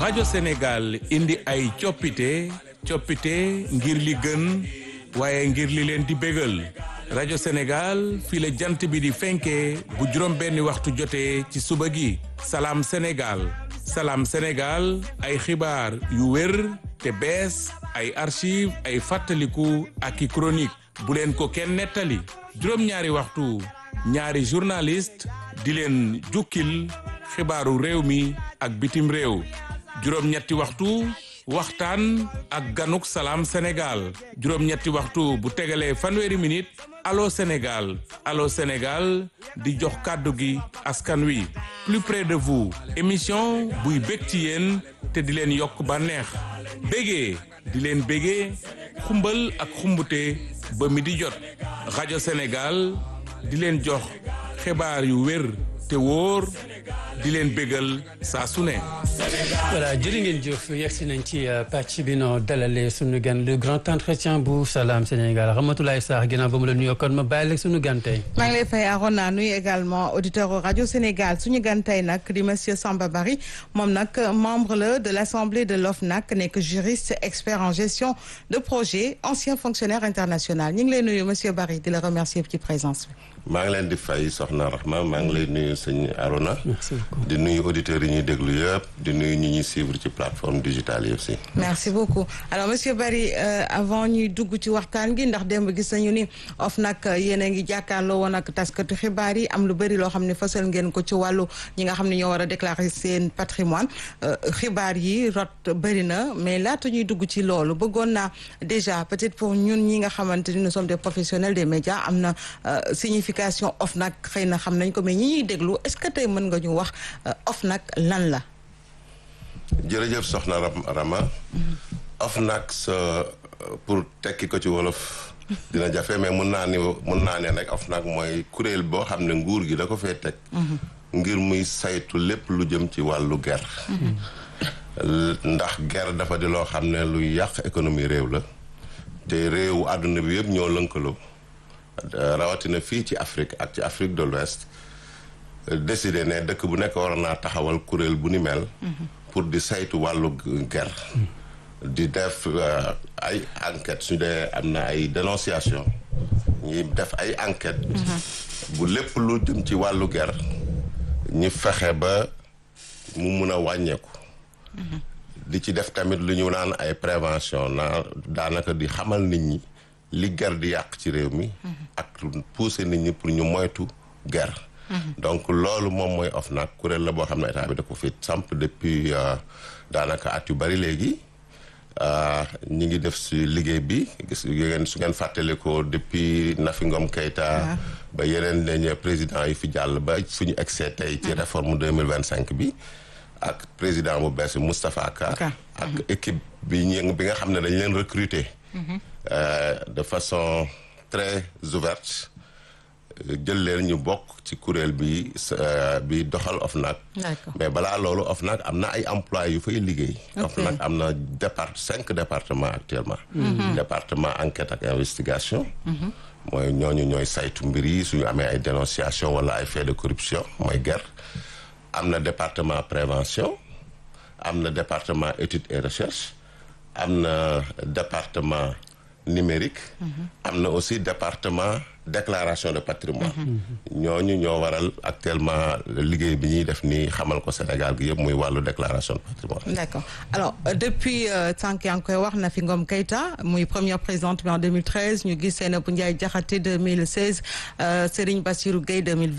rajo Sénégal indi ay coppite coppite ngir li gën waaye ngir li leen di bégal rajo Sénégal fii la jant bi di fenkee bu juróom benni waxtu jotee ci suba gi salaam Sénégal salaam Sénégal ay xibaar yu wér te bees ay archive ay fàttaliku ak i chronique bu leen ko kenn nettali juróom-ñaari waxtu ñaari journaliste di leen jukkil xibaaru réew mi ak bitim réew juróom-ñetti waxtu waxtaan ak ganuk salaam Sénégal juróom-ñetti waxtu bu tegalee fanweeri minute allo Sénégal allo Sénégal di jox kàddu gi askan wi plus près de vous émission buy bég ci yéen te di leen yokk bànneex bégee di leen bégee xumbal ak xumbute ba mi di jot rajo Sénégal di leen jox xibaar yu wér te wóor di leen bégal saa su ne. voilà jërë ngeen jëf yegsi nañ ci pàcc bi noo dalalee sunu gan le grand entretien bu Salam Sénégal Ramatoulaye Sarr ginnaaw ba mu la nuyoo kon ma bàyyi la sunu gan tey. maa ngi lay fay Arona nuyu également auditeur rajo Sénégal suñu gan tey nag di monsieur Samba Bari moom nag membre la de l' assemblée de l'OFNAC nekk juriste expert en gestion de projet ancien fonctionnaire international ñu ngi lay nuyu monsieur Bari di la remercier ci présence bi. maa ngi leen di fay soxna Rahma maa ngi lay nuyu sëñ Arona di nuyu auditeurs yi ñuy déglu yëpp di nuyu ñi ñuy suivre ci plateforme digitale yëpp si merci beaucoup alors monsieur Barry euh, avant ñuy dugg ci waxtaan gi ndax démb gis nañu ni OFNAC yéen a ngi jàkkaarloo woon ak taskatu xibaar yi am lu bëri loo xam ne fësal ngeen ko ci wàllu ñi nga xam ne ñoo war a déclarer seen patrimoine xibaar yi rot bëri na mais laata ñuy dugg ci loolu bëggoon naa déjà peut-être pour ñun ñi nga xamante ni nous sommes des professionnels des médias am na signification OFNAC xëy na xam nañ ko mais ñi ñuy déglu est-ce que tey mën nga ñu wax OFNAC lan la. jërëjëf soxna Rama OFNAC sa pour tekki ko ci wolof dina jafe mais mun naa ni mun naa ne nag OFNAC mooy kuréel boo xam ne nguur gi da ko fee teg ngir muy saytu lépp lu jëm ci wàllu ger ndax ger dafa di loo xam ne luy yàq économie réew la te réewu àdduna bi yëpp ñoo lënkaloo rawatina fii ci Afrique ak ci Afrique de l'Ouest décidé ne dëkk bu nekk war naa taxawal kuréel bu ni mel pour di saytu wàllu ger di def ay enquête su dee am na ay dénonciation ñi def ay enquête bu lépp lu jëm ci wàllu ger ñi fexe ba mu mun a wàññeeku di ci def tamit lu ñu naan ay prévention naa daanaka di xamal nit ñi li ger di yàq ci réew mi ak pousser nit ñi pour ñu moytu ger donc loolu moom mooy OFNAC kuréel la boo xam ne état bi da ko fi samp depuis daanaka at yu bari léegi ñi ngi def si liggéey bi gis ngeen su ngeen fàttali ko depuis Nafi Ngom Keïta ba yeneen dañ président yi fi jàll ba fu ñu egsee tey ci réforme deux mille vingt cinq bi ak président bu bees bi Moustapha Ka ak équipe bi ñu bi nga xam ne dañ leen recruter de façon très ouverte jël leen ñu bokk ci kuréel bi bi doxal OFNAC mais balaa loolu OFNAC am na ay employés yu fay liggéey OFNAC am na départ cinq départements actuellement département enquête ak investigation mooy ñooñu ñooy saytu mbir yi suñu amee ay dénonciation wala ay faits de corruption mooy ger am na département prévention am na département études et recherche am na département numérique am na aussi département déclaration de patrimoine ñooñu ñoo waral actuellement liggéey bi ñuy def nii xamal ko Sénégal gi yëpp muy wàllu déclaration de patrimoine d'accord alors depuis sànq yaa ngi koy wax Nafi Ngom Keïta muy première présidente bi en 2013 ñu gis Seynabou Ndiaye Diakhaté 2016 Serigne Bassirou Gueye 2020